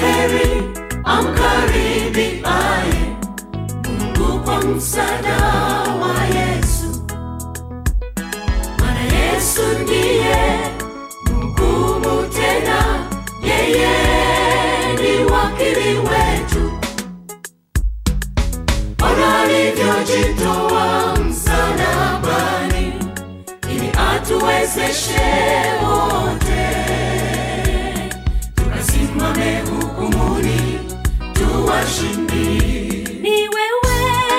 heri amkaribiaye Mungu kwa msaada wa Yesu, maana Yesu ndiye mgumu tena, yeye ni wakili wetu. Ona alivyojitoa msalabani ili atuwezeshe wote tukasimame hukumuni tuwashindi. Ni wewe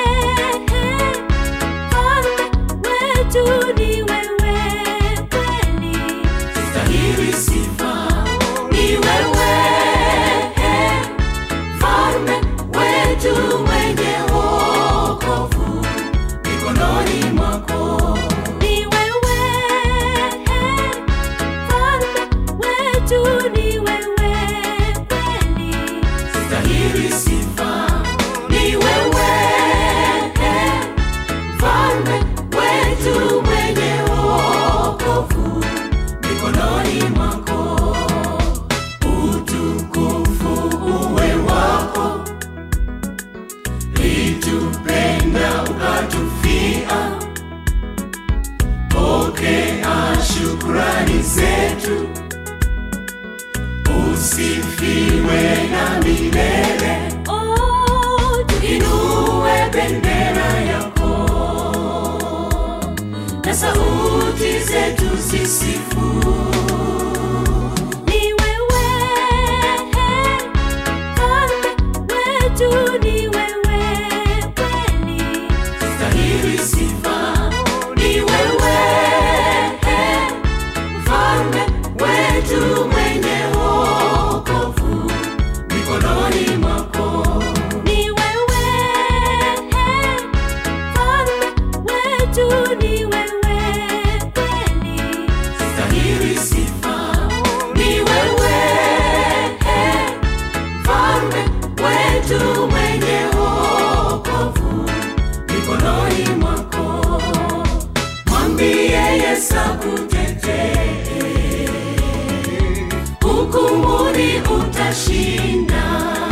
Mfalme wetu, ni wewe kweli. Stahili sifa ni wewe, mfalme wetu mwenye wokovu mikononi mwako. Ni wewe Mfalme wetu, ni wewe kweli. Stahili sifa ni wewe, mfalme wetu mwenye wokovu mikononi mwako. Utukufu uwe wako, litupenda ukatufia. Pokea shukrani zetu, usifiwe na milele. Oh, Inue bendera yako na sauti zetu zisifu. ni wewe Mfalme wetu, ni wewe kweli. Stahili sifa ni wewe, mfalme wetu mwenye wokovu mikononi mwako. Ni wewe Mfalme wetu, ni wewe kweli. Stahili sifa ni wewe, mfalme wetu mwenye wokovu mikononi mwako. Mwambie Yesu akutetee, hukumuni utashinda.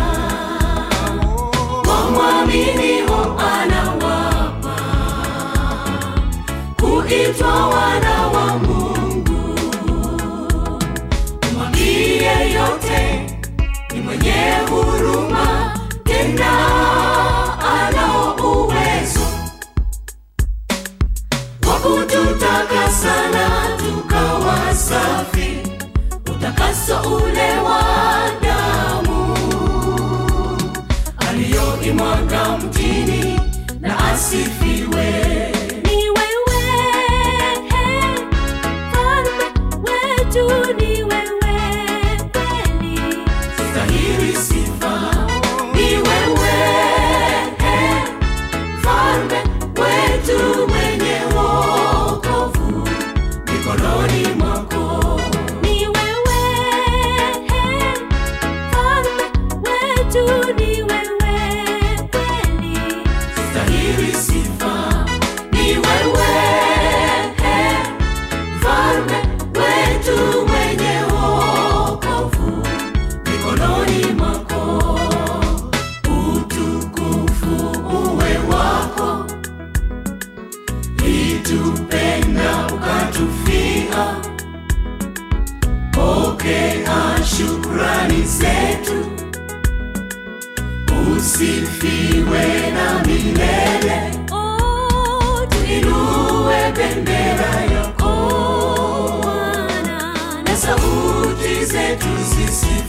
Wamwaminio anawapa kuitwa wana wa Mungu. Mwambie yote ni mwenye huruma, tena anao uwezo wa kututakasa na tukawa safi, utakaso ule wa damu aliyoimwaga mtini, na asifiwe. Ni wewe Mfalme wetu, ni wewe kweli. Stahili sifa ni wewe, mfalme wetu mwenye wokovu mikononi mwako. Ni wewe Mfalme wetu, ni wewe kweli. Stahili sifa ni wewe, mfalme wetu mwenye wokovu mikononi mwako. Utukufu uwe wako, litupenda ukatufia. Pokea shukrani zetu, usifiwe na milele. Oh, Inue bendera yako Bwana, na sauti zetu sisi